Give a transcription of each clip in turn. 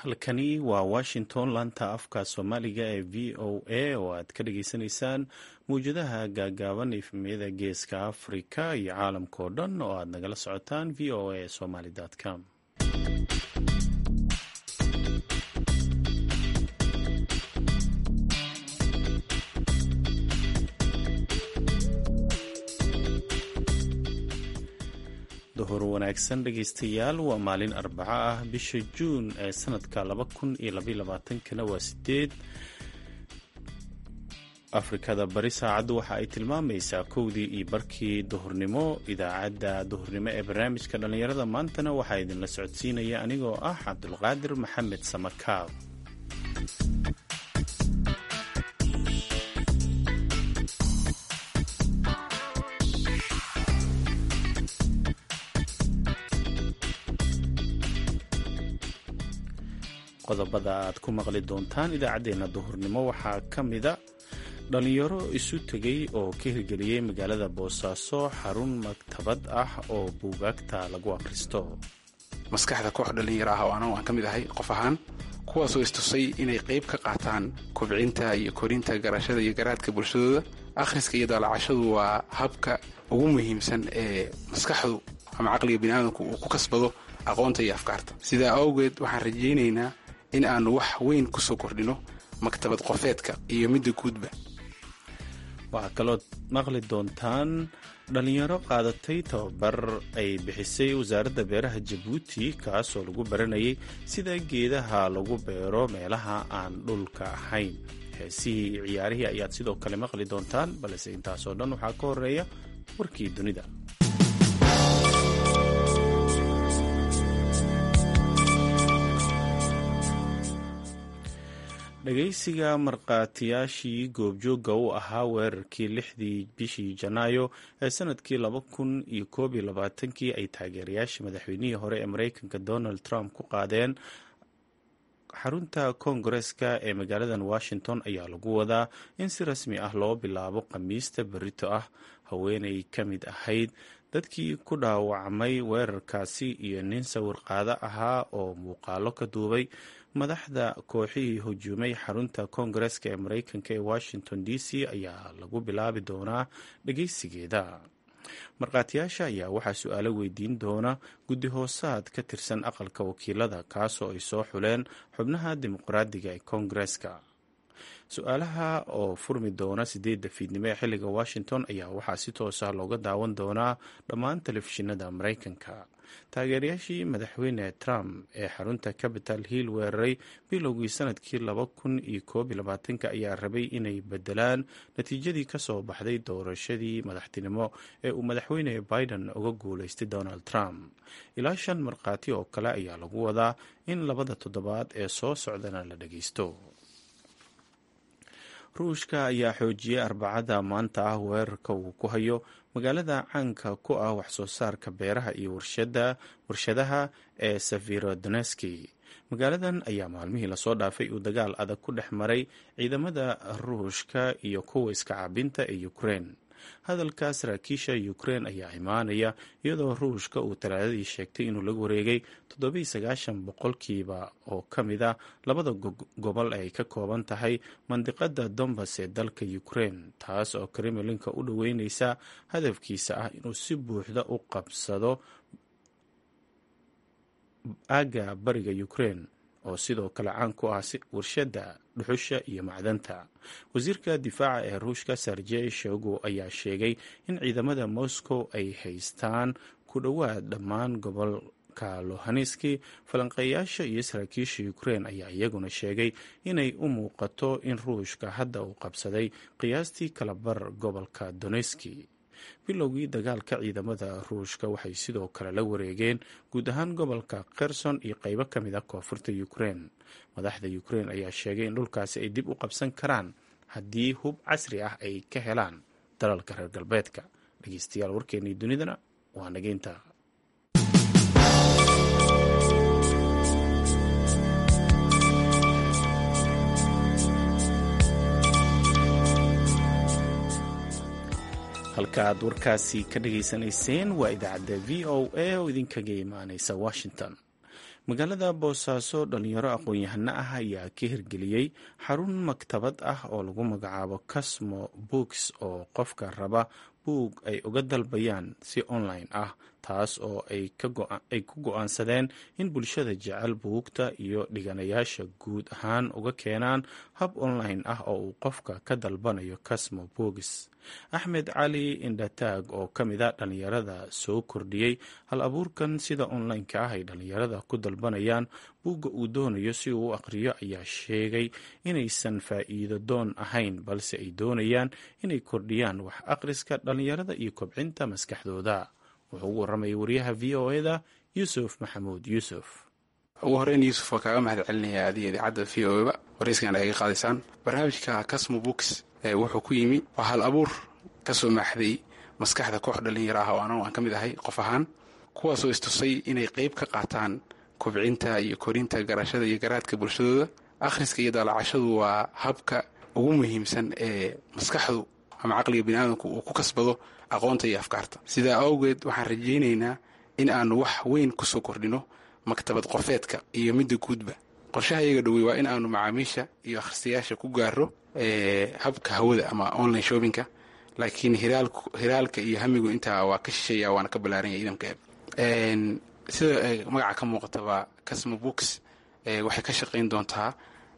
halkani waa washington laanta afka soomaaliga ee v o a oo aad ka dhageysanaysaan mawjadaha gaagaaban efmiyada geeska afrika iyo caalamka oo dhan oo aad nagala socotaan v o a somaly com duhur wanaagsan dhegaystayaal waa maalin arbaco ah bisha juun ee sanadka laba kun iyo labaylabaatankana waa sideed afrikada bari saacaddu waxa ay tilmaamaysaa kowdii iyo barkii duhurnimo idaacadda duhurnimo ee barnaamijka dhallinyarada maantana waxaa idinla socodsiinaya anigoo ah cabdulqaadir maxamed samakaab qodobada aad ku maqli doontaan idaacaddeenna duhurnimo waxaa ka mida dhallinyaro isu tegay oo ka hirgeliyey magaalada boosaaso xarun maktabad ah oo buugaagta lagu akhristo maskaxda koox dhallinyaro ah oo anagu aan ka mid ahay qof ahaan kuwaasoo istusay inay qayb ka qaataan kobcinta iyo korinta garashada iyo garaadka bulshadooda akhriska iyo daalacashadu waa habka ugu muhiimsan ee maskaxdu ama caqliga biniaadamku uu ku kasbado aqoonta iyo afkaarta sidaa awgeed waxaan rajaynaynaa in aanu wax weyn ku soo kordhino maktabad qofeedka iyo midda guudba waxaa kaloo maqli doontaan dhallinyaro qaadatay tababar ay bixisay wasaaradda beeraha jabuuti kaasoo lagu baranayay sida geedaha lagu beero meelaha aan dhulka ahayn heesihii iyo ciyaarihii ayaad sidoo kale maqli doontaan balse intaasoo dhan waxaa ka horeeya warkii dunida dhagaysiga markhaatiyaashii goobjoogga u ahaa weerarkii lixdii bishii janaayo ee sanadkii laba kun iyo koob iyo labaatankii ay taageerayaasha madaxweynihii hore ee mareykanka donald trump ku qaadeen xarunta koongareska ee magaaladan washington ayaa lagu wadaa in si rasmi ah loo bilaabo khamiista berito ah haweenay ka mid ahayd dadkii ku dhaawacmay weerarkaasi iyo nin sawir qaado ahaa oo muuqaalo ka duubay madaxda kooxihii hujuumay xarunta koongareska ee mareykanka ee washington d c ayaa lagu bilaabi doonaa dhageysigeeda markhaatiyaasha ayaa waxaa su-aalo weydiin doona guddi hoosaad ka tirsan aqalka wakiilada kaasoo ay soo xuleen xubnaha dimuqraadiga ee koongareska su-aalaha oo furmi doona sideedda fiidnimo ee xilliga washington ayaa waxaa si toosa looga daawan doonaa dhammaan telefishinada mareykanka taageerayaashii madaxweyne trump ee xarunta capital hill weeraray bilowgii sanadkii laba kun iyo koob iyo labaatanka ayaa rabay inay bedelaan natiijadii kasoo baxday doorashadii madaxtinimo ee uu madaxweyne biden uga guuleystay donald trump ilaa shan markhaati oo kale ayaa lagu wadaa in labada toddobaad ee soo socdana la dhageysto ruushka ayaa xoojiyey arbacada maanta ah weerarka uu ku hayo magaalada caanka ku ah waxsoo saarka beeraha iyo warshadaha ee safirodoneski magaaladan ayaa maalmihii lasoo dhaafay uu dagaal adag ku dhex maray ciidamada ruushka iyo kuwa iska caabinta ee ukrein hadalka saraakiisha ukrein ayaa imaanaya iyadoo ruushka uu talaadadii sheegtay inuu laga wareegay toddobiiy sagaashan boqolkiiba oo ka mid a labada gobol ay ka kooban tahay mandiqada dombas ee dalka ukrein taas oo kremlinka u dhoweyneysa hadafkiisa ah inuu si buuxda u qabsado aagga bariga ukrein oo sidoo kale caan ku ah warshada dhuxusha iyo macdanta wasiirka difaaca ee ruushka serjey shogo ayaa sheegay in ciidamada moscow ay haystaan ku dhowaad dhammaan gobolka lohaneski falanqeeyaasha iyo saraakiisha ukrein ayaa iyaguna sheegay inay u muuqato in ruushka hadda uu qabsaday qiyaastii kalabar gobolka doneski bilowgii dagaalka ciidamada ruushka waxay sidoo kale la wareegeen guud ahaan gobolka kherson iyo qeybo ka mid a koonfurta ukrein madaxda ukrein ayaa sheegay in dhulkaasi ay dib u qabsan karaan haddii hub casri ah ay ka helaan dalalka reer galbeedka dhegeystayaal warkeennii dunidana waa nageynta halka aad warkaasi ka dhageysanayseen waa idaacadda v o a oo idinkaga imaaneysa washington magaalada boosaaso dhalinyaro aqoon-yahano ah ayaa ka hirgeliyey xarun maktabad ah oo lagu magacaabo casmo books oo qofka raba buug ay uga dalbayaan si online ah taas oo ay ku go-aansadeen in bulshada jecel buugta iyo dhiganayaasha guud ahaan uga keenaan hab online ah oo uu qofka ka dalbanayo casmo books axmed cali indhataag oo ka mid a dhallinyarada soo kordhiyey hal abuurkan sida online-ka ah ay dhallinyarada ku dalbanayaan buugga uu doonayo si uu u aqriyo ayaa sheegay inaysan faa'iido doon ahayn balse ay doonayaan inay kordhiyaan wax akhriska dhallinyarada iyo kobcinta maskaxdooda wuxuu ugu warramayay wariyaha v o eda yuusuf maxamuud yuusuf ugu horeyn yuusuf waa kaaga mahad celinaya adiga idaacadda v o eba warayskana ay ga qaadaysaan barnaamijka casmo books wuxuu ku yimi waa hal abuur ka soo maaxday maskaxda koox dhallinyaro ah oo anagu aan ka mid ahay qof ahaan kuwaasoo istusay inay qayb ka qaataan kobcinta iyo korinta garashada iyo garaadka bulshadooda akhriska iyo daalacashadu waa habka ugu muhiimsan ee maskaxdu ama caqliga biniaadamku uu ku kasbado aqoonta iyo afkaarta sidaa awgeed waxaan rajaynaynaa in aanu wax weyn kusoo kordhino maktabad qofeedka iyo midda guudba qorshaha iyaga dhowey waa in aanu macaamiisha iyo akhristayaasha ku gaaro habka hawada ama online shoppingka laakiin hiraalka iyo hamigu intaa waa ka shisheeya waana ka ballaaranya idamka eeb sida magaca ka muuqataba casmo books waxay ka shaqayn doontaa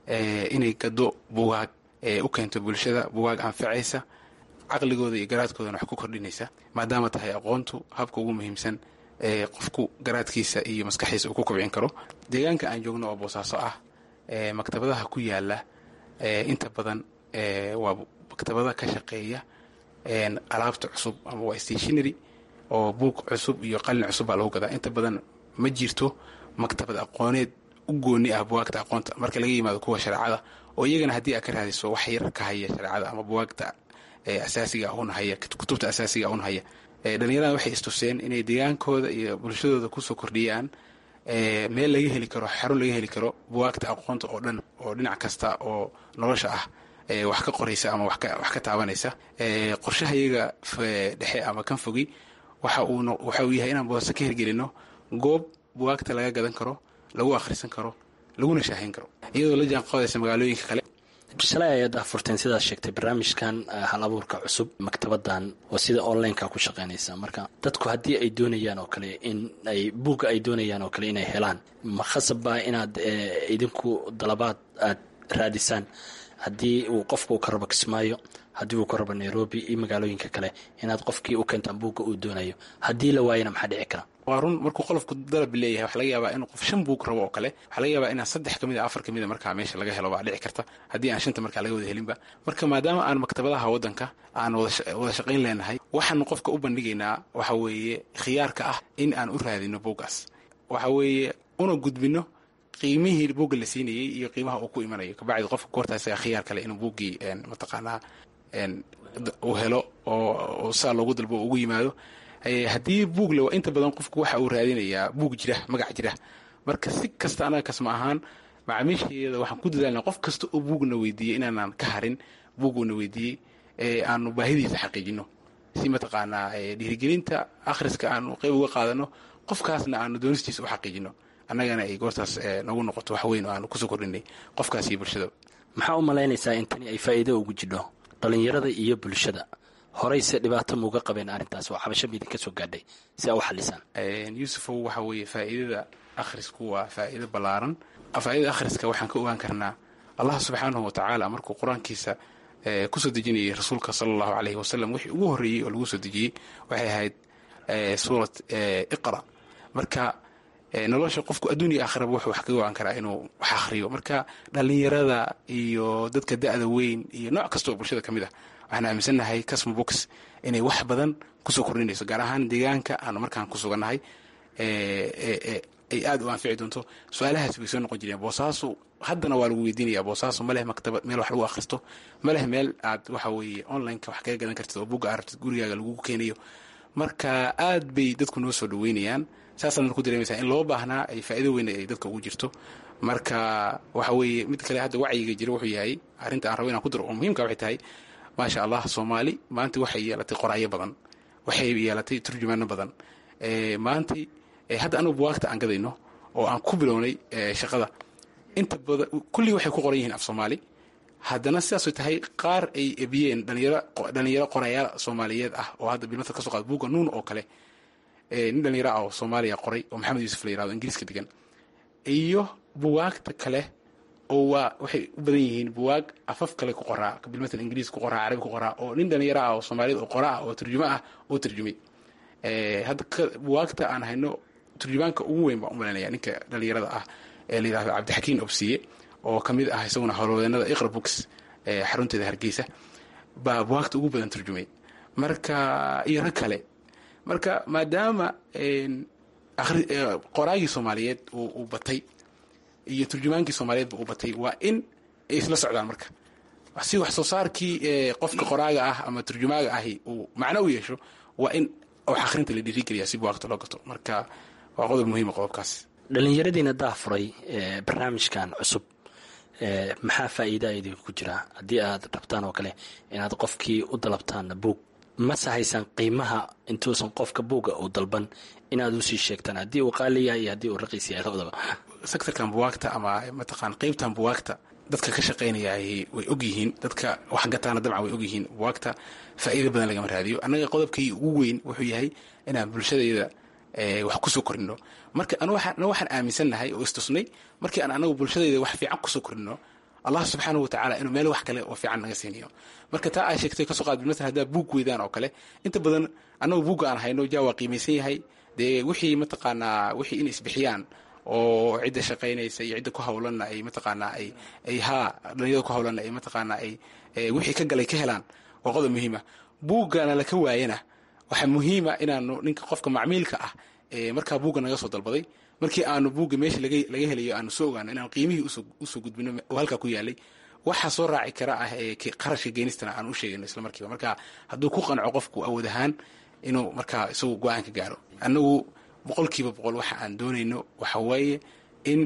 inay gado bugaag u keento bulshada bugaag anfacaysa caqligooda iyo garaadkoodana wax ku kordhinaysa maadaama tahay aqoontu habka ugu muhiimsan ee qofku garaadkiisa iyo maskaxdiisa uu ku kobcin karo deegaanka aan joogno oo boosaaso ah maktabadaha ku yaala inta badan waa maktabada ka shaqeeya alaabta cusub ama waa stationary oo buug cusub iyo qalin cusub baa lagu gadaa inta badan ma jirto maktabad aqooneed u gooni ah buwaagta aqoonta marka laga yimaado kuwa shareecada oo iyagana haddii aad ka raadiso wax yar ka haya shareecada ama buwaagta asaasiga un haya kutubta asaasiga un haya dhalinyarada waxay istuseen inay deegaankooda iyo bulshadooda kusoo kordhiyaan meel laga heli karo xarun laga heli karo buwaagta aqoonta oo dhan oo dhinac kasta oo nolosha ah wax ka qoraysa ama wax ka taabanaysa qorshaha iyaga dhexe ama kan fogi waxa uu yahay inaan boosa ka hirgelino goob buwaagta laga gadan karo lagu akhrisan karo laguna shaahayn karo iyadoo la jaan qaadaysa magaalooyinka kale shalay ayaad afurteen sidaad sheegtay barnaamijkan hal abuurka cusub maktabadan oo sida onlineka ku shaqeynaysa marka dadku haddii ay doonayaan oo kale in ay buugga ay doonayaan oo kale inay helaan ma khasab baa inaad idinku dalabaad aad raadisaan haddii uu qofka uu ka rabo kismaayo haddii uu ka rabo nairobi iyo magaalooyinka kale inaad qofkii u keentaan buugga uu doonayo haddii la waayana maxaa dhici kara waa run markuu qolofku dalab leeyahay waxa laga yaabaa inuu qof shan buug rabo oo kale waxaa laga yaabaa inaan saddex kamid a afar kamid a markaa meesha laga helo baa dhici karta haddii aan shanta markaa laga wada helinba marka maadaama aan maktabadaha waddanka aan wada shaqayn leenahay waxaanu qofka u bandhigaynaa waxa weeye khiyaarka ah in aan u raadino buuggaas waxa weeye una gudbino qiimihii buugga la siinayey iyo qiimaha uu ku imanayo kabacdi qofka goortaas khiyaar kale inuu buuggii mataqaanaa uu helo oo saa loogu dalbo ugu yimaado haddii buug le inta badan qofku waxa uu raadinayaa buug jira magac jira marka si kasta anaga kasma ahaan macaamiisheeda waxaan ku dadaalna qof kasta oo buugna weydiiyey inaanaan ka harin buuguuna weydiiyey aanu baahidiisa xaqiijino si mataqaanaa dhiirigelinta akhriska aanu qeyb uga qaadano qofkaasna aanu doonistiisa u xaqiijino annagana ay goortaas nagu noqoto wax weyn oo aanu kusoo kordhinay qofkaas iyo bulshada maxaa u malaynaysaa in tani ay faa'iido ugu jidho dhallinyarada iyo bulshada horeyse dhibaato muuga qabeen arrintaas oo xabasho miidin ka soo gaadhay si aa u xalisaan yuusufow waxa weeye faa'iidada akhrisku waa faa'iido ballaaran faa'iidada akhriska waxaan ka ogaan karnaa allah subxaanahu wa tacaala markuu qur-aankiisa kusoo dejinayay rasuulka sala allahu caleyhi wasalam wixii ugu horreeyey oo lagu soo dejiyey waxay ahayd suurat iqra marka nolosha qofku adduun iyo aakhiraba wuxuu wax kaga ogaan karaa inuu wax akhriyo marka dhallinyarada iyo dadka da'da weyn iyo nooc kasta oo bulshada ka mid ah waxaan aaminsannahay casmo box inay wax badan kusoo kordhinayso gaar ahaan deegaanka aanu markaan ku sugannahay ay aada u anfici doonto su-aalahaas way soo noqon jireen boosaasu haddana waa lagu weydiinaya boosaasu ma leh maktabad meel wax lagu akhristo ma leh meel aad waxa weeye onlineka wax kaga gadan kartid oo bugga aragtid gurigaaga lagugu keenayo marka aad bay dadku noo soo dhaweynayaan saasaadna ku dareemaysaa in loo baahnaa ay faa'iido weyn ay dadka ugu jirto marka waxa weeye mid kale hadda wacyiga jira wuxuu yahay arrinta aan rabo inaan ku daro oo muhiimka waxay tahay maasha allah soomaali maanta waxay yeelatay qoraayo badan waxay yeelatay turjumaano badan maanta hadda anugu buwaagta aan gadayno oo aan ku bilownay shaqada inta badan kullii waxay ku qoran yihiin af soomaali haddana sidaasoo tahay qaar ay ebiyeen dhalinyaro qorayaal soomaaliyeed ah oo hadda bilmata ka so qaad buugga nuun oo kale nin dhalinyaro ah oo soomaaliya qoray oo maxamed yuusuf la yirahdo ingiriiska degan iyo buwaagta kale oo waa waxay u badan yihiin buwaag afaf kale ku qoraa bilmatal ingiriis ku qoraa carabi ku qoraa oo nin dhalinyaro ah oo soomaaliyed oo qora ah oo turjumo ah oo turjumay hadda buwaagta aan hayno turjumaanka ugu weyn baan u malanaya ninka dhalinyarada ah ee la yirahdo cabdixakiin obsiye oo ka mid ah isaguna howlwadeenada iqra books xarunteeda hargeysa baa buwaagta ugu badan turjumay marka iyo rag kale marka maadaama qoraagii soomaaliyeed uu batay iyo turjumaankii soomaaliyeedba uu batay waa in ay isla socdaan marka si wax soo saarkii qofka qoraaga ah ama turjumaaga ahi uu macno u yeesho waa in wax akhrinta la dhiirigeliya si buwaagta loo gato marka waa qodob muhiima qodobkaas dhalinyaradiina daafuray barnaamijkan cusub maxaa faa'iida idinku ku jira haddii aad rabtaan oo kale inaad qofkii u dalabtaan buug mase haysaan qiimaha intuusan qofka buugga uu dalban inaad usii sheegtaan haddii uu qaali yahay iyo haddii uu raqiis yahay labadaba sectorkan buwaagta ama mataqaan qeybtan buwaagta dadka ka shaqaynaya way og yihiin dadka wax gataana dabcan way og yihiin buwaagta faa'iida badan lagama raadiyo annaga qodobkii ugu weyn wuxuu yahay inaan bulshadayda wax kusoo korino marka ana waxaan aaminsannahay oo istusnay markii aan anagu bulshadayda wax fiican kusoo korino allah subxaanahu watacaala inuu meel wax kale oo fiican naga siiniyo marka taa aa sheegtay kasoo qaad bilmatal haddaa buug weydaan oo kale inta badan annagu buugga aan hayno jaa waa qiimaysan yahay dee wixii mataqaanaa wixii in isbixiyaan oo cidda shaqaynaysa iyo cidda ku hawlanna ay mataqaanaa ay ay haa dhalinyada ku hawlanna ay mataqaanaa ay wixii ka galay ka helaan waa qodob muhiima buuggana laka waayana waxaa muhiima inaanu ninka qofka macmiilka ah markaa buugga naga soo dalbaday markii aanu buugga meesha laga helayo aanu soo ogaano inaanu qiimihii usoo gudbino oo halkaa ku yaalay waxaa soo raaci kara ah qarashka geenistana aan u sheegayno isla markiiba marka hadduu ku qanco qofku awood ahaan inuu markaa isagu go-aan ka gaaro annagu boqolkiiba boqol waxa aan doonayno waxa weeye in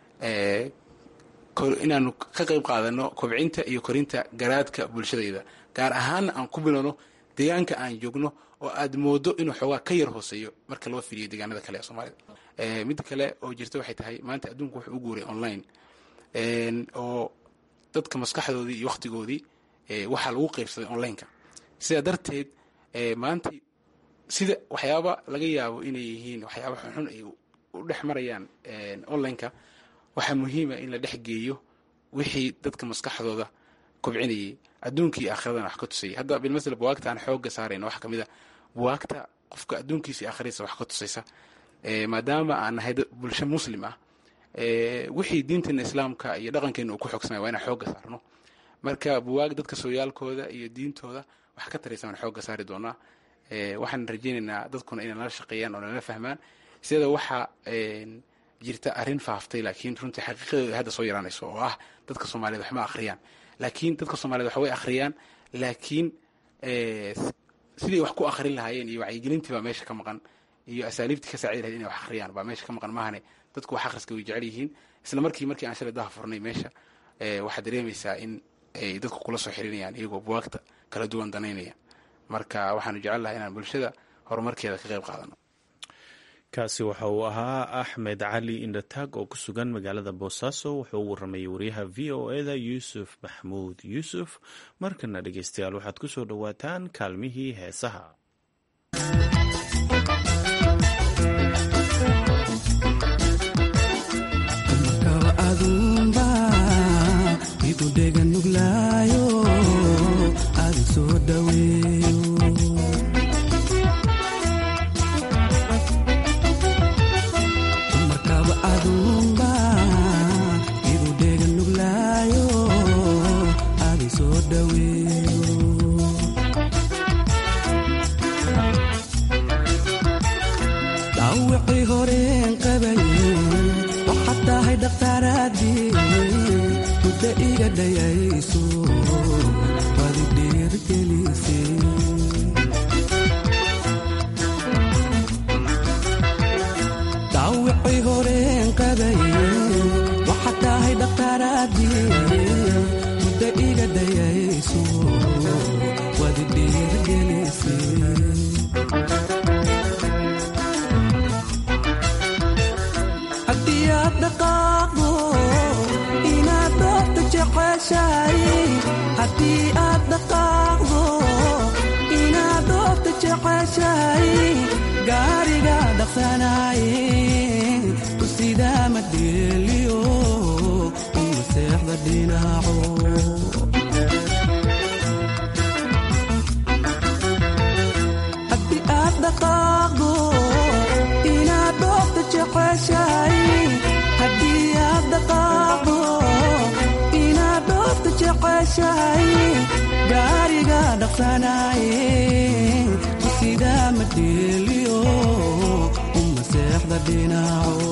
inaanu ka qayb qaadano kobcinta iyo korinta garaadka bulshadayda gaar ahaanna aan ku bilowno deegaanka aan joogno oo aad moodo inuu xoogaa ka yar hooseeyo marka loo fiiriyo deegaanada kale ee soomaalida midda kale oo jirta waxay tahay maanta adduunku wuxuu u guuray online oo dadka maskaxdoodii iyo wakhtigoodii waxaa lagu qaybsaday onlineka sidaa darteed maanta sida waxyaaba laga yaabo inay yihiin waxyaaba xunxun ay u dhex marayaan onlineka waxaa muhiima in la dhex geeyo wixii dadka maskaxdooda kobcinayay adduunkii aakhiradana wax ka tusayay hadda bilmasala buwaagta aan xoogga saarayna waxa kamid a buwaagta qofka adduunkiisa iyo aakhiradiisa wax ka tusaysa maadaama aan nahay bulsho muslim ah wixii diinteena islaamka iyo dhaqankeena uu ku xoogsanaya waa inaan xoogga saarno marka buwaag dadka sooyaalkooda iyo diintooda wax ka taraysa waan xoogga saari doonaa waxaan rajaynaynaa dadkuna inay nala shaqeeyaan oo nala fahmaan sida waxaa jirta arrin faaftay laakiin runtii xaqiiqadeeda hadda soo yaraanayso oo ah dadka soomaaliyed waxma akhriyaan laakiin dadka soomaaliyed wax way akhriyaan laakiin sidii wax ku akhrin lahaayeen iyo wacyigelintii baa meesha ka maqan iyo asaaliibtii ka saacidi lahayd inay wax akhriyaan baa meesha ka maqan maahane dadku wax akhriska way jecel yihiin isla markii markii aan shalay daha furnay meesha waxaad dareemaysaa in ay dadku kula soo xirinayaan iyagoo buwaagta kala duwan danaynaya marka waxaanu jecel lahay inaan bulshada horumarkeeda ka qayb qaadano kaasi waxa uu ahaa axmed cali indhataag oo ku sugan magaalada boosaaso wuxuu u waramayay wariyaha v o eda yuusuf maxmuud yuusuf markana dhegeystayaal waxaad ku soo dhowaataan kaalmihii heesaha haddii jeceshahay haddii aad dhaqaaqdo inaad dhoofta jeceshahay gaariga dhaqsanaye ku sidaa madheeliyo uma seexda dhinaco haddii aad dhaqaaqdo inaad dhoofta jeceshahay haddii aad dhaqaaqdo inaad dhoofta jeceshahay gaariga dhaqsanaye ku sidaa madheeliyo uma seexda dhinaco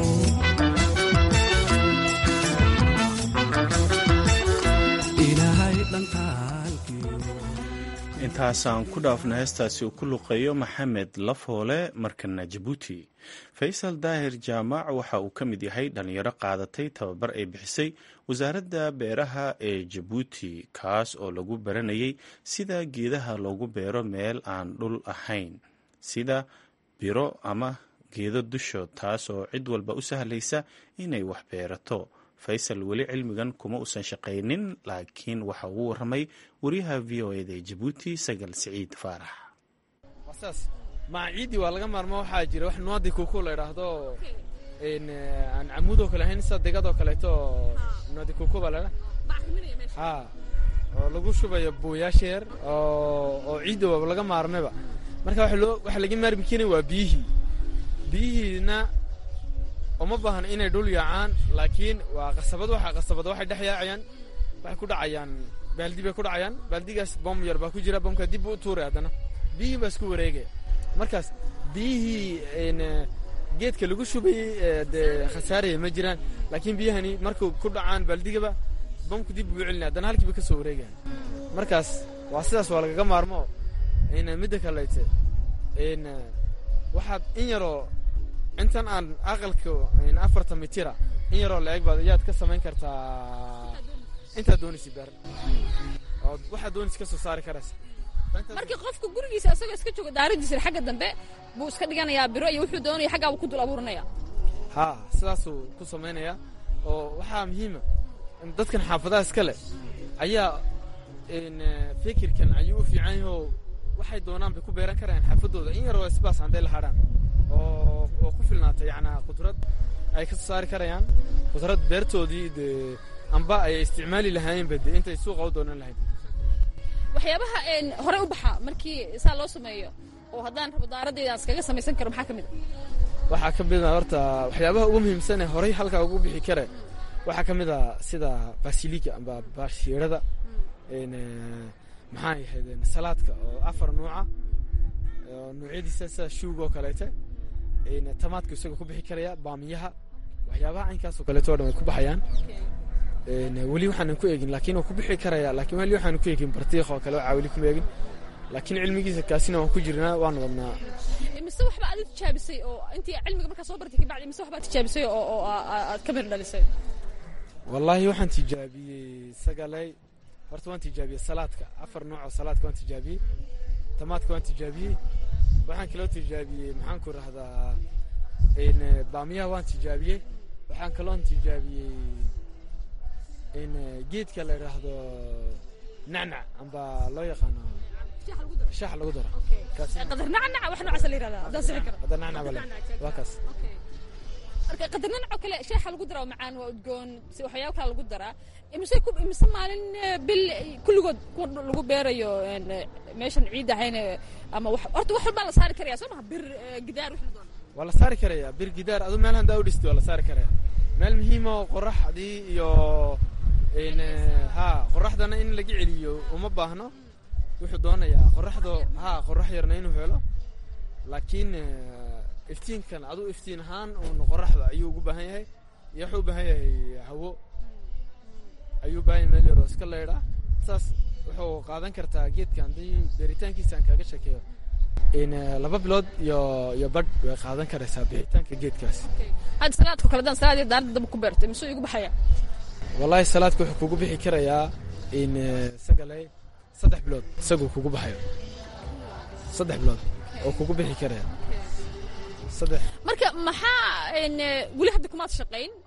ilaahay dhankaalkiyo intaasaan ku dhaafna heestaasi uu ku luqeeyo maxamed lafoole markana jabuuti faysal daahir jaamac waxa uu ka mid yahay dhalinyaro qaadatay tababar ay bixisay wasaaradda beeraha ee jabuuti kaas oo lagu baranayay sida geedaha loogu beero meel aan dhul ahayn sida biro ama geedo dushood taas oo cid walba u sahlaysa inay wax beerato faysal weli cilmigan kuma uusan shaqaynin laakiin waxa uu waramay wariyaha v o eda ee jabuuti sagal siciid faarax saas maaciidii waa laga maarmo waxaa jira wax nuadi kuku la idhaahdo aan camuudoo kale ahayn sida degadoo kaleeto nuadi kuku baa ladha ha oo lagu shubayo buuyaasha yar oo ciidda laga maarmayba marka waxa laga maarmi keenay waa biyihii biyihiina uma baahna inay dhul yaacaan laakiin waa qasabad waxa qasabada waxay dhex yaacayaan waxay ku dhacayaan baaldi bay ku dhacayaan baaldigaas bom yar baa ku jira bomka dib buu u tuuray haddana biyihii baa isku wareegaya markaas biyihii geedka lagu shubayey dee khasaaraya ma jiraan laakiin biyahani markuu ku dhacaan baaldigaba bomku dib buu celinaya haddana halkiiba ka soo wareegaya markaas waa sidaas waa lagaga maarmo midda kalete waxaad in yaroo intan aan aqalka afartan mitira in yaroo la-eg baad ayaad ka samayn kartaa intaad doonaysa beer oo waxaad doonaysa ka soo saari karaysa markii qofka gurigiisa isagoo iska jooga daaradiisa xagga dambe buu iska dhiganayaa biro iyo wuxuu doonaya xaggaa buu ku dul abuuranaya ha sidaasuu ku samaynayaa oo waxaa muhiima dadkan xaafadaha iska leh ayaa fikirkan ayuu u fiican yahoo waxay doonaan bay ku beeran karayaan xaafadooda in yaroo isbaas hadday la hadhaan oo oo ku filnaata yacnaa qudrad ay ka soo saari karayaan qudrad beertoodii dee amba ay isticmaali lahaayeenba dee intay suuqa u doonan lahayd waxyaabaha horey u baxa markii saa loo sameeyo oo haddaan rabo daaradayda aan iskaga samaysan karo maxaa ka mid a waxaa ka mid a horta waxyaabaha ugu muhiimsan ee horey halkaa ugu bixi kare waxaa ka mid a sida basiliga amba bashiirada maxaa ahayd salaadka oo afar nuuca oo nuucyadiisa sida shuug oo kaleete tamaadka isagoo ku bixi karaya baamiyaha waxyaabaha caynkaasoo kaleeto o dhan way ku baxayaan weli waxaanan ku eegin laakiin waa ku bixi karaya lakin weli waxaanan ku eegin bartiiq oo kale waxaa weli kuma eegin laakiin cilmigiisa kaasina waan ku jirnaa waan wadnaa mise waxba aad tijaabisay oo intii cilmiga markaa soo bartay kabacdi mise waxbaad tijaabisay oo oo aad ka mir dhalisay wallaahi waxaan tijaabiyey sagalay horta waan tijaabiyey salaadka afar nooc oo salaadka waan tijaabiyey tamaadka waan tijaabiyey waxaan kaloo tijaabiyey maxaan ku rahdaa baamiyaha waan tijaabiyey waxaan kaloon tijaabiyey geedka la idhaahdo nacnac amba loo yaqaano shax lagu daro qadar nacnac wax noocaas la yirahdaa haddaan sixi karo qadar nacnac bale waa kaas marka qadar nacnac oo kale shaaxa lagu daraa macaan waa udgoon si waxyaabo kale lagu daraa imise ku imise maalin bil kulligood ku lagu beerayo meeshan ciid ahayn ama wax horta wax walbaa la saari karaya soo maha bir gidaar wixii doon waa la saari karaya bir gidaar adu meel handaa u dhistay waa la saari karaya meel muhiima oo qoraxdii iyo ha qoraxdana in laga celiyo uma baahno wuxuu doonayaa qoraxdo ha qorax yarna inuu helo laakiin iftiinkan aduu iftiin ahaan uun qoraxda ayuu ugu baahan yahay iyo wuxuu u baahan yahay hawo ayuu baahan yahay meel yaroo iska leydhaa saas wuxuu qaadan kartaa geedka haddii beeritaankiisa aan kaaga sheekeeyo laba bilood iyo iyo badh way qaadan karaysaa bixitaanka geedkaas hadda salaadka kale haddaan salaad iyo daaradda daba ku beertay mise igu baxaya wallaahi salaadka wuxuu kugu bixi karayaa in sagalay saddex bilood isaguu kugu baxayo saddex bilood oo kugu bixi karaya saddex marka maxaa weli hadda kumaad shaqayn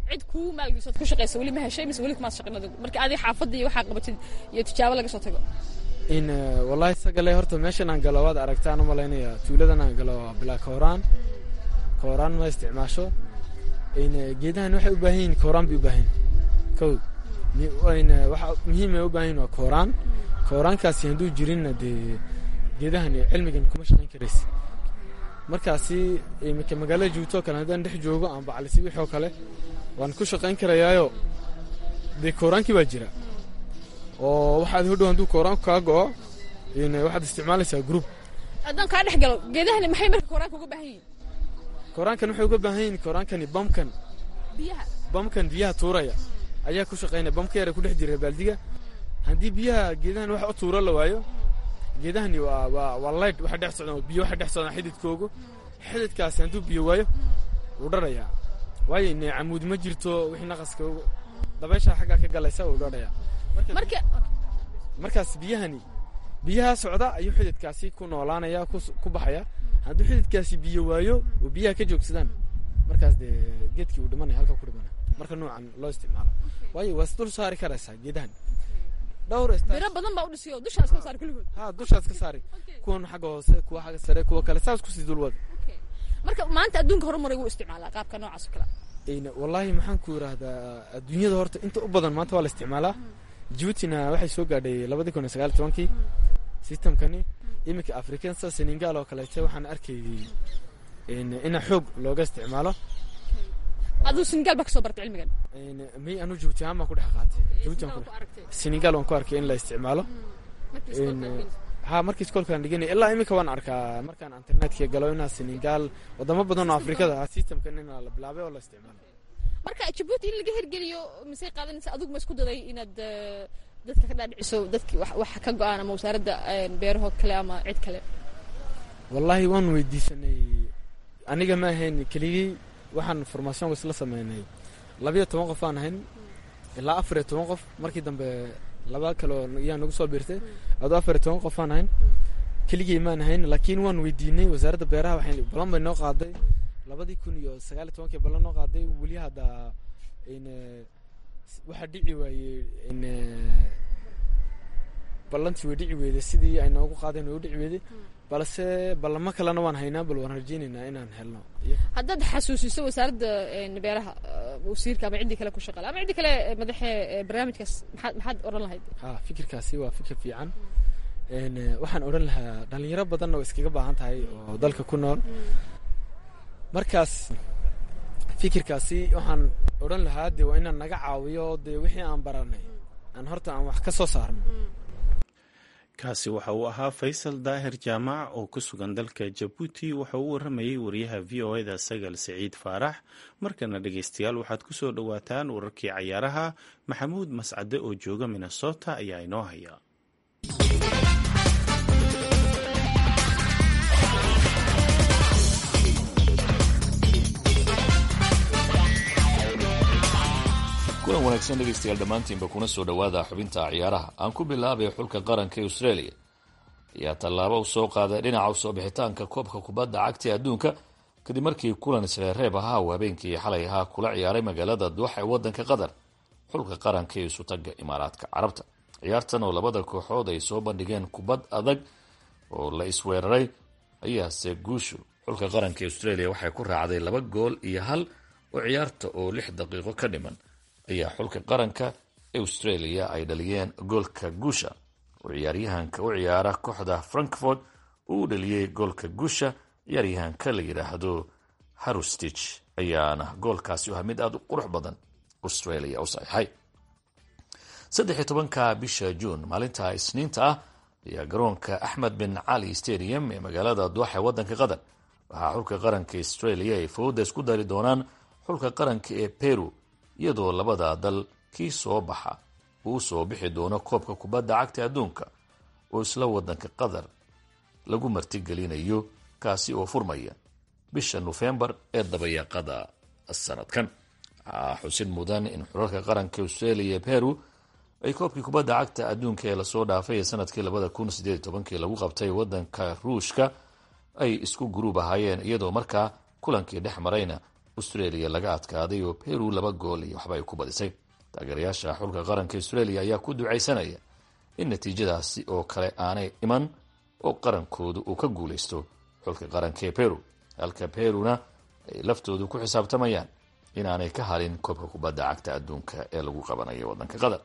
cid kuu maalgeliso ku shaqaysa weli ma heshay mise weli kumaad shaqin adigu marka adi xaafadda iyo waxaa qabatid iyo tijaabo laga soo tago in wallahi sagale horta meeshan aan galo waad aragtaan u malaynaya tuuladan aan galo waa bilaa kooraan kooraan ma isticmaasho in geedahan waxay u baahan yihiin kooraan bay u baahan yihiin kow in waxa muhiim ay u baahan yihiin waa kooraan kooraankaasi hadduu jirinna dee geedahan cilmigan kuma shaqayn karaysa markaasi iminka magaalada joogtoo kale haddaan dhex joogo aan baclisi wixoo kale waan ku shaqayn karayaayo dee kooraankii baa jira oo waxaad hodhow hadduu kooraanku kaa go'o in waxaad isticmaalaysaa group haddaan kaa dhex galo geedahani maxay marka kooraanka uga baahan yihiin kooraankan waxay uga baahan yihiin kooraankani bamkan biyaha bamkan biyaha tuuraya ayaa ku shaqaynaya bamka yara ku dhex jira baaldiga haddii biyaha geedahan wax u tuuro la waayo geedahani waa waa waa light waxa dhex socdaan biyo waxa dhex socdaan xididkoogu xididkaasi hadduu biyo waayo wuu dharayaa waayo ne camuud ma jirto wixii naqaska dabaysha xaggaa ka galaysa wuu dharayaa marka markaas biyahani biyaha socda ayuu xididkaasi ku noolaanaya ku baxaya hadduu xididkaasi biyo waayo oo biyaha ka joogsadaan markaas dee geedkii uu dhimanaya halka ku dhimanaya marka noocan loo isticmaalo waayo waa isdul saari karaysaa geedahan dhowr biro badan baa u dhisay oo dushaas ka saar kulligood ha dushaas ka saari kuwan xagga hoose kuwa xagga sare kuwa kale saas kusii dulwada marka maanta adduunka horumaray wuu isticmaalaa qaabka noocaas oo kale wallaahi maxaan ku yidhaahdaa adduunyada horta inta u badan maanta waa la isticmaalaa jibuutina waxay soo gaadhay labadii kun iyo sagaal tobankii systemkani iminka afrikansa senegal oo kaleete waxaan arkayay ina xoog looga isticmaalo aduu senegal baa kasoo bartay cilmigan may anu jibuuti ahaan baan ku dhex qaatay jibuuti aan ku senegal waan ku arkay in la isticmaalo ha markii iskoolkaan dhiganay ilaa iminka waan arkaa markaan internetka galo inaa senegal wadamo badan oo afrikada ah systemkan inaa la bilaabay oo la isticmaalo marka jabuuti in laga hirgeliyo misey qaadanaysa adigu ma isku daday inaad dadka ka dhaadhiciso dadki wax ka go-aan ama wasaaradda beeraho kale ama cid kale wallaahi waan weydiisanay aniga ma ahayn keligii waxaan formationka isla sameynay labiyo toban qof aan ahayn ilaa afar iyo toban qof markii dambe laba kaleo yaa nagu soo biirtay adoo afar iyo toban qof aan ahayn keligii maan ahayn laakiin waan weydiinay wasaaradda beeraha waxay balan bay noo qaaday labadii kun iyo sagaal iyo tobankii ballan noo qaaday weli hadda waxaa dhici waayey ballantii way dhici weyday sidii ay noogu qaadeen way u dhici weyday balse ballamo kalena waan haynaa bal waan rajeynaynaa inaan helno haddaad xasuusiso wasaaradda beeraha wasiirka ama ciddii kale ku shaqale ama ciddii kale madaxe barnaamijkaas maxaad maxaad odhan lahayd ha fikirkaasi waa fikir fiican waxaan odhan lahaa dhalinyaro badanna way iskaga baahan tahay oo dalka ku nool markaas fikirkaasi waxaan odhan lahaa dee waa inaan naga caawiyo dee wixii aan baranay aan horta aan wax ka soo saarno kaasi waxa uu ahaa faysal daahir jaamac oo ku sugan dalka jabuuti waxa uu waramayey wariyaha v o eda sagal siciid faarax markana dhegeystayaal waxaad ku soo dhowaataan wararkii cayaaraha maxamuud mascade oo jooga minnesota ayaa inoo haya kulan wanaagsan dhegaystayaal dhammaantiinba kuna soo dhowaada xubinta ciyaaraha aan ku bilaabay xulka qaranka ee australia ayaa tallaabo u soo qaaday dhinaca usoo bixitaanka koobka kubadda cagta ee adduunka kadib markii kulan isreereeb ahaa uu habeenkii xalay ahaa kula ciyaaray magaalada duuxa ee waddanka qatar xulka qaranka ee isutaga imaaraadka carabta ciyaartan oo labada kooxood ay soo bandhigeen kubad adag oo la isweeraray ayaase guushu xulka qaranka ee australia waxay ku raacday laba gool iyo hal oo ciyaarta oo lix daqiiqo ka dhiman ayaa xulka qaranka australia ay dhaliyeen goolka guusha oo ciyaaryahanka u ciyaara kooxda frankfort uu dhaliyey goolka guusha ciyaaryahanka la yidhaahdo harustich ayaana goolkaasi u mid aada u qurux badan australia u saxiixay saddexiy tobanka bisha juun maalinta isniinta ah ayaa garoonka axmed bin cali stadium ee magaalada duuxa ee waddanka qatar waxaa xulka qaranka australia ay fowda isku dari doonaan xulka qaranka ee peru iyadoo labada dal kii soo baxa uu soo bixi doono koobka kubadda cagta adduunka oo isla waddanka qatar lagu martigelinayo kaasi oo furmaya bisha nofembar ee dabayaaqada sanadkan waxaa xusid mudan in xulalka qaranka australia ee peru ay koobkii kubadda cagta adduunka ee lasoo dhaafay ee sanadkii labada kun sideed iyo tobankii lagu qabtay waddanka ruushka ay isku guruub ahaayeen iyadoo markaa kulankii dhex marayna australia laga adkaaday oo peru laba gool iyo waxba ay ku badisay taageerayaasha xulka qaranka australia ayaa ku ducaysanaya in natiijadaasi oo kale aanay iman oo qarankoodu uu ka guulaysto xulka qaranka ee peru halka peruna ay laftoodu ku xisaabtamayaan inaanay ka halin koobka kubadda cagta adduunka ee lagu qabanayo waddanka qatar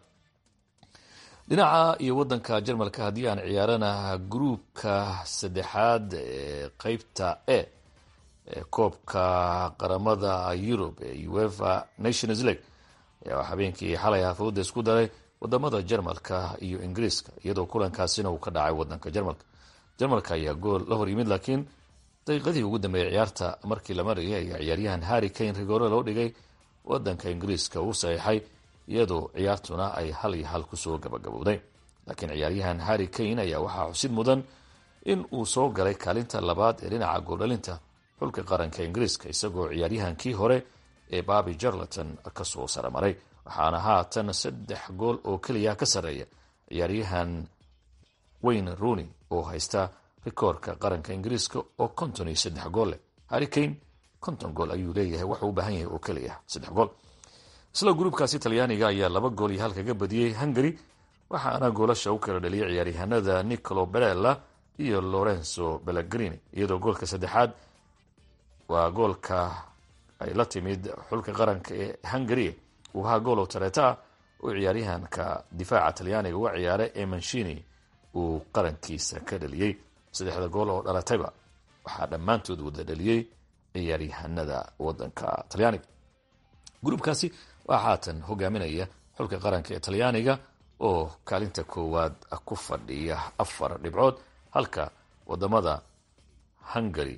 dhinaca iyo waddanka jarmalka haddii aan ciyaarana gruubka saddexaad ee qeybta e ee koobka qaramada yurub ee uefa nations league ayaa habeenkii xalay hafooda isku daray wadamada jarmalka iyo ingiriiska iyadoo kulankaasina uu ka dhacay wadanka jarmalka jarmalka ayaa gool la hor yimid laakiin daqiiqadii ugu dambeeyay ciyaarta markii la marayay ayaa ciyaaryahan harry kane rigoore loo dhigay wadanka ingiriiska uu saxiixay iyadoo ciyaartuna ay hal iyo hal kusoo gabagabowday laakiin ciyaaryahan harry kane ayaa waxaa xusid mudan in uu soo galay kaalinta labaad ee dhinaca gooldhalinta xulka qaranka ingiriiska isagoo ciyaaryahankii hore ee babi jarleton kasoo saramaray waxaana haatan saddex gool oo keliya ka sarreeya ciyaaryahan wayne rooney oo haysta rikoorka qaranka ingiriiska oo konton iyo saddex gool leh harry kane konton gool ayuu leeyahay waxuu u baahan yahay oo keliya saddex gool isla gruubkaasi talyaaniga ayaa laba gool iyo hal kaga badiyey hungary waxaana goolasha u kala dhaliyay ciyaaryahanada nicolo berella iyo lorenzo belagrini iyadoo goolka saddexaad waa goolka ay la timid xulka qaranka ee hungary uu ahaa gool oo tareeta ah oo ciyaaryahanka difaaca talyaaniga uga ciyaaray ee manshini uu qarankiisa ka dhaliyey saddexda gool oo dhalatayba waxaa dhammaantood wada dhaliyey ciyaaryahanada wadanka talyaaniga gruubkaasi waxaa haatan hogaaminaya xulka qaranka ee talyaaniga oo kaalinta koowaad ku fadhiya afar dhibcood halka wadamada hungary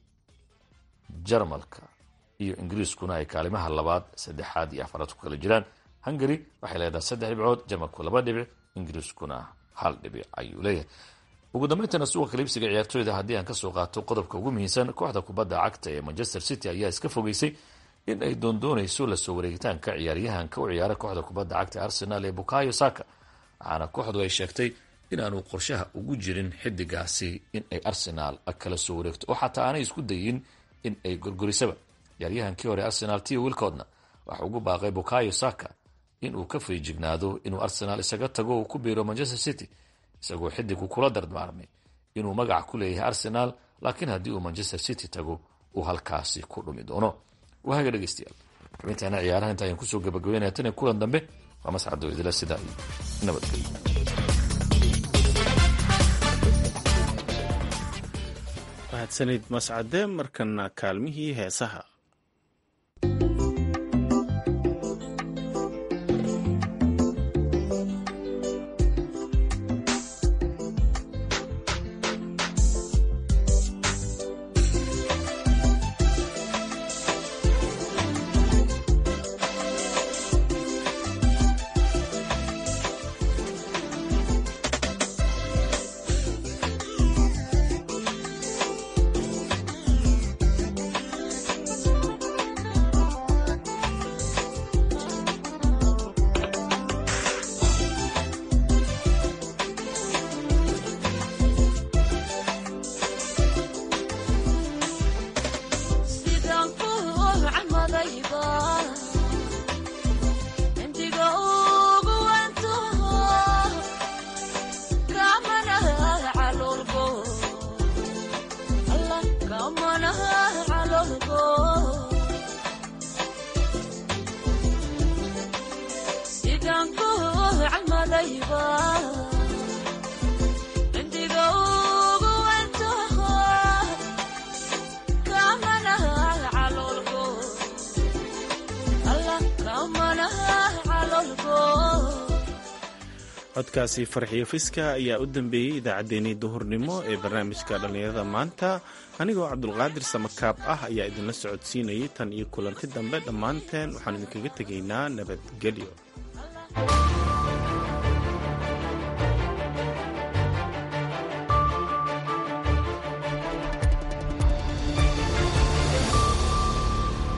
jarmalka iyo ingiriiskuna ay kaalimaha labaad saddexaad iyo afaraad ku kala jiraan hungary waxay leedahay saddex dhibcood jarmalku laba dhibic ingiriiskuna hal dhibic ayuu leeyahay ugu dambayntana suuqa kaliibsiga ciyaartooyda haddii aan kasoo qaato qodobka ugu muhiimsan kooxda kubadda cagta ee manchester city ayaa iska fogeysay in ay doondoonayso lasoo wareegitaanka ciyaaryahanka u ciyaara kooxda kubadda cagta arsenal ee bukayo saka waxaana kooxdu ay sheegtay inaanu qorshaha ugu jirin xidigaasi in ay arsenal kala soo wareegto oo xataa aanay isku dayin in ay gorgorisaba ciyaaryahankii hore arsenal tio wilcodna waxa ugu baaqay bukayo saka inuu ka feejignaado inuu arsenal isaga tago uu ku biiro manchester city isagoo xidigu kula dardaarmay inuu magac ku leeyahay arsenal laakiin haddii uu manchester city tago uu halkaasi ku dhumi doono waaga dhegeystayaal xubintaana ciyaaraha inta ayaan kusoo gabagabeynaya tan iyo kulan dambe waa mascado idila sidaa iyo nabadgelyo mahadsanid mascade markana kaalmihii heesaha codkaasi farxiyo fiska ayaa u dambeeyey idaacaddeenii duhurnimo ee barnaamijka dhallinyarada maanta anigoo cabdulqaadir samakaab ah ayaa idinla socodsiinayay tan iyo kulanti dambe dhammaanteen waxaan idinkaga tegaynaa nabadgelyo